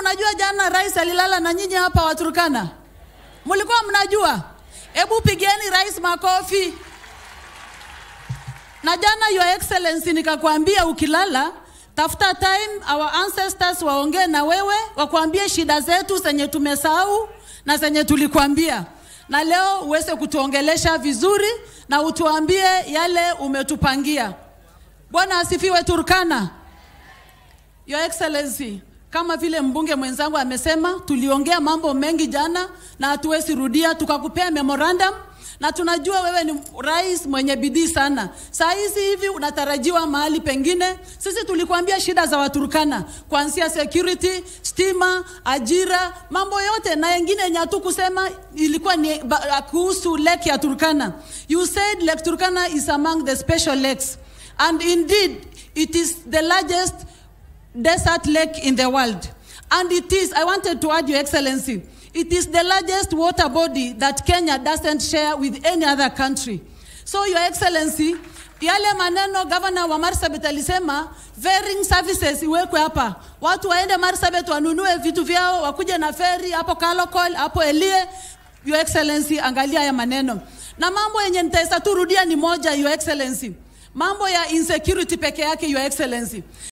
mnajua jana rais alilala na nyinyi hapa Waturkana? Mlikuwa mnajua? Hebu pigeni rais makofi. Na jana your excellency nikakwambia ukilala tafuta time our ancestors waongee na wewe wakwambie shida zetu zenye tumesahau na zenye tulikwambia, na leo uweze kutuongelesha vizuri na utuambie yale umetupangia. Bwana asifiwe Turkana. Your Excellency, kama vile mbunge mwenzangu amesema, tuliongea mambo mengi jana na hatuwezi rudia, tukakupea memorandum na tunajua wewe ni rais mwenye bidii sana. Saa hizi hivi unatarajiwa mahali pengine. Sisi tulikuambia shida za Waturkana, kuanzia security, stima, ajira, mambo yote na yengine yenye hatukusema ilikuwa ni ba- kuhusu lake ya Turkana. You said Lake Turkana is among the special lakes and indeed it is the largest desert lake in the world. And it is, I wanted to add, Your Excellency, it is the largest water body that Kenya doesn't share with any other country. So, Your Excellency, yale maneno gavana wa Marsabit alisema ferrying services iwekwe hapa, watu waende Marsabit wanunue vitu vyao, wakuje na feri hapo Kalokol, hapo Elie. Your Excellency, angalia haya maneno na mambo yenye nitaweza tu rudia ni moja, Your Excellency mambo ya insecurity peke yake, Your Excellency.